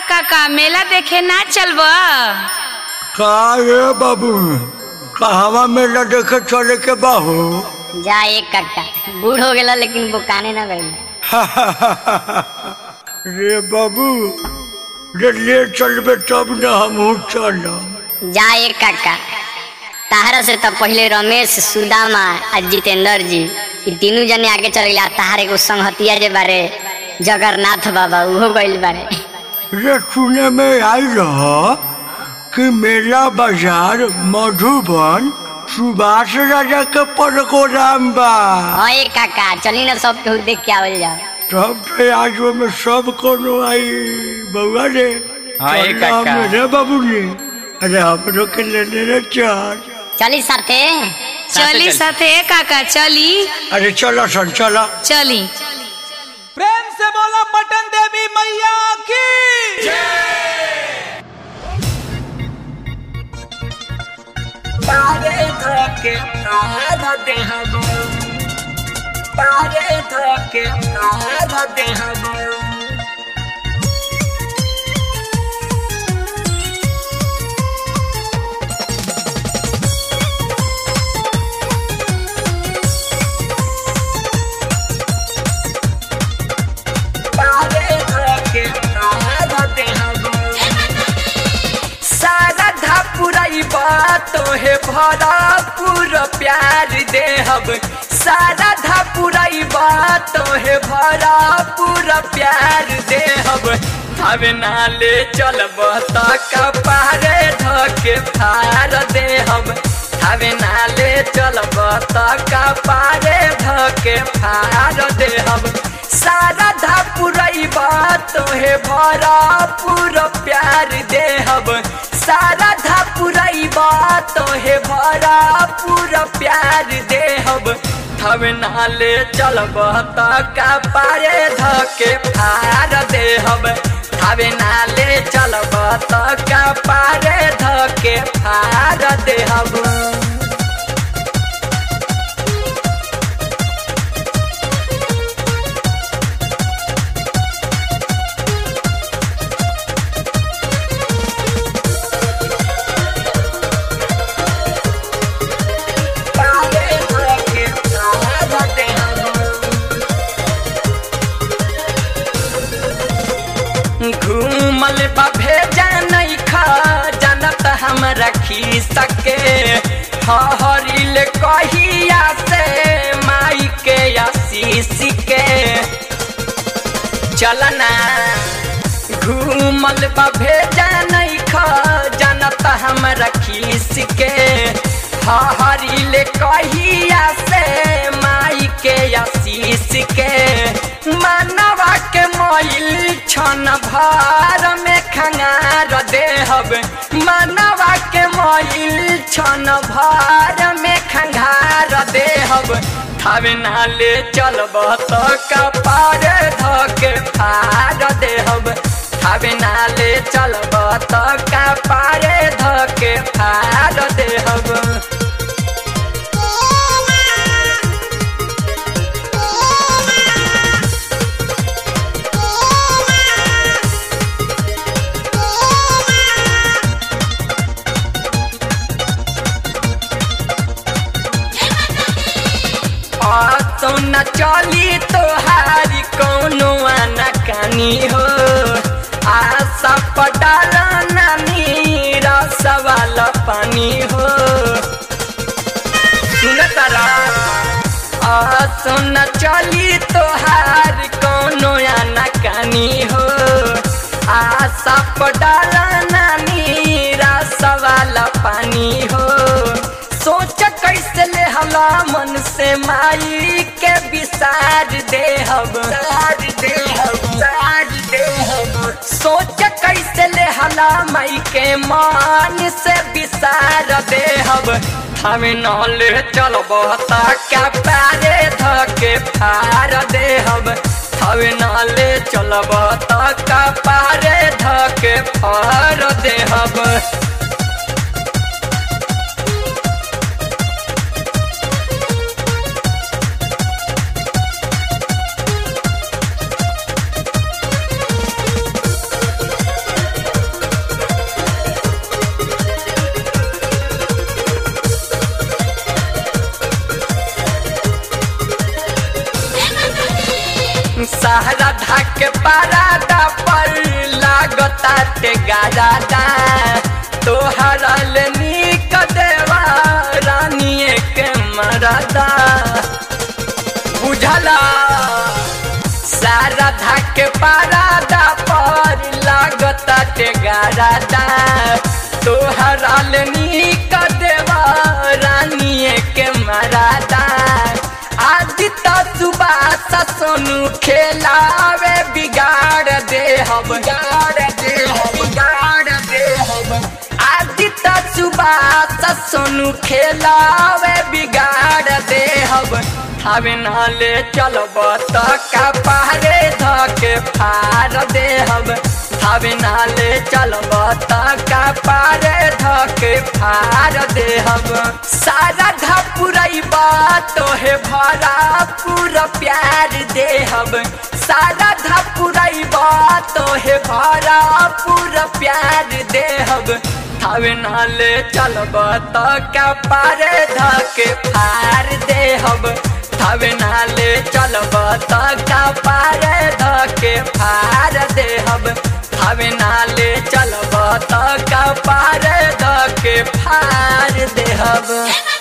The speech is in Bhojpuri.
काका मेला देखे ना चलब का रे बाबू कहवा मेला देखे चले के बाहू जा एक कट्टा बूढ़ हो गेला लेकिन बुकाने ना गई रे बाबू रे ले चलबे तब न हमहू चलब जा एक कट्टा ताहरा से तब पहले रमेश सुदामा आ जितेंद्र जी ई तीनों जने आगे चल गया ताहर एगो संगहतिया जे बारे जगन्नाथ बाबा उहो गइल बारे रे सुने में आई रहा कि मेला बाजार मधुबन सुभाष राजा के प्रोग्राम बा हाँ एक काका चली ना सब केहू देख के आवल जाओ तब तो आज में सब कोनो आई बउआ रे हाँ, ए चल काका। हम रे बाबू रे अरे हमरो के लेने रे चल चली साथे चली साथे काका चली अरे चलो सन चलो चली प्रेम से बोला पटन देवी मैया की सारधा पुरई तोहे भरा पूरा प्यार देहब सारधा पुरई तोहे भरा पूरा प्यार देहब हवे नाले चलब त कपारे धके फार देहब हवे नाले चलब त कपारे धके फार देहब सारधा पुरई तोहे भरा पूरा प्यार देहब सारधा पुरई तोहे भरा पूरा प्यार देहब हवे नाले चलब त कपारे धके फार देहब हवे नाले चलब त कपारे धके फार देहब घूमल बा भेजा नहीं खा जानत हम रखी सके हरिल कहिया से माई के आशीष के चलना घूमल बा भेजा नहीं खा जानत हम रखी सके हरिल कहिया से माई के आशीष के मानवा के मोइल छन भार में खंगार देहब मानवा के मोइल छन भार में खंगार देहब थावे नाले चलब त कपार धके फार देहब थावे नाले चलब त कपार धके फार देहब तो न चली तोहारी कौनो आना कानी हो आशा पटाल नानी रस वाला पानी हो सुन तारा सुन चली तोहार कौनो आना कानी हो आशा पटाल नानी रस वाला पानी हो सोच कैसे ले हला मन से माई के विसार देहब सोच कैसे ले हला माई के मान से विसार देहब हमें नले चलब ता क्या पारे धके फार देहब हमें नले चलब ता का पारे धके फार देहब ताटे गारादा तोहरा ले नीक देवा रानिए के मरदा बुझला सारा धाके पारादा पर लागता ते गारादा तोहरा ले नीक देवा रानिए के मरादा आदि तो सुबह सोनू खेलावे बिगाड़ दे हम बिगाड़ दे हम बिगाड़ दे हम आदि तो सुबह सोनू खेलावे बिगाड़ दे हम हवे नाले चलब त का पारे धके फार दे हम हवे नाले चलब त का पारे धके फार दे हम सारा धपुरैबा तोहे भरा पूरा प्यार दे हम सारा धपुरैबा तोहे भरा पूरा प्यार दे हम हवे नाले चलब त का पारे धके फार दे हम हवे नाले चलब त का पारे धके फार दे हम हवे नाले चलब त का पारे धके फार दे हम